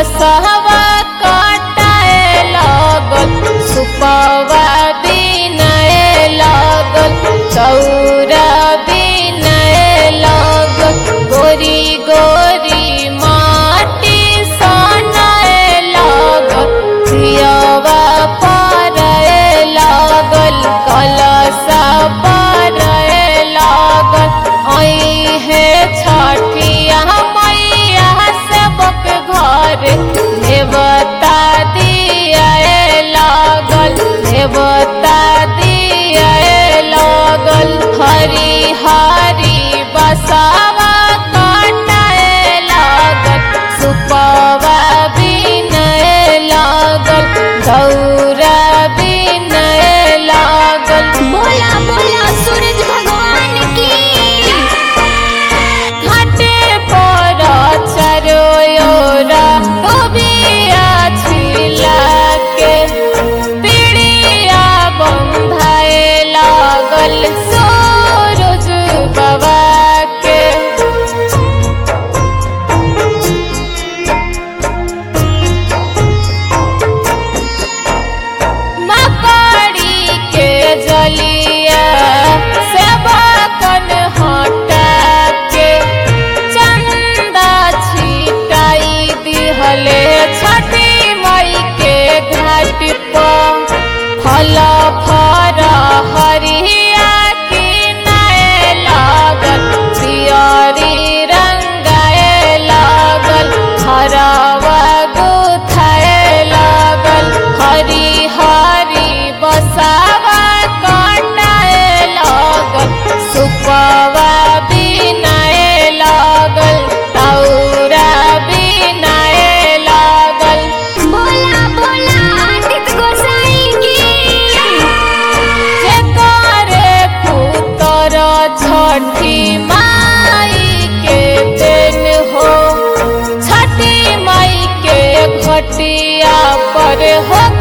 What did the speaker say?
कलशवा काटाए लागल सुपवा बिनाए लागल चौरा बिनाए लागल गोरी गोरी माटी सनाए लागल सियवा पारए लागल कलशा पारए लागल आई है छठिया मैया सबक घर देवता दिया लागल देवता दिया लागल हरी हरी बसावा काटाए लागल सुपवा बिनए लागल गौरा बिनए लागल बोला बोला सूरज भगवान की घाटे पर चरोयोरा डोबिया छिला के पीड़िया बंधाए लागल सूरज बाबा के मकड़ी के जलिया सेवकन हटा के चंदा छिटाई दिहले छठी मई के घाट पर फल फर हरिया की नए लागल पियरी रंगाए लागल हरावा गुथाए लागल हरी हरी बसावा काटाए लागल सुपवा बिनाए लागल तौरा बिनाए लागल बोला बोला आदित्य गोसाई की जेकरे पुतर छठी माई के देन हो छठी माई के घटिया पर हो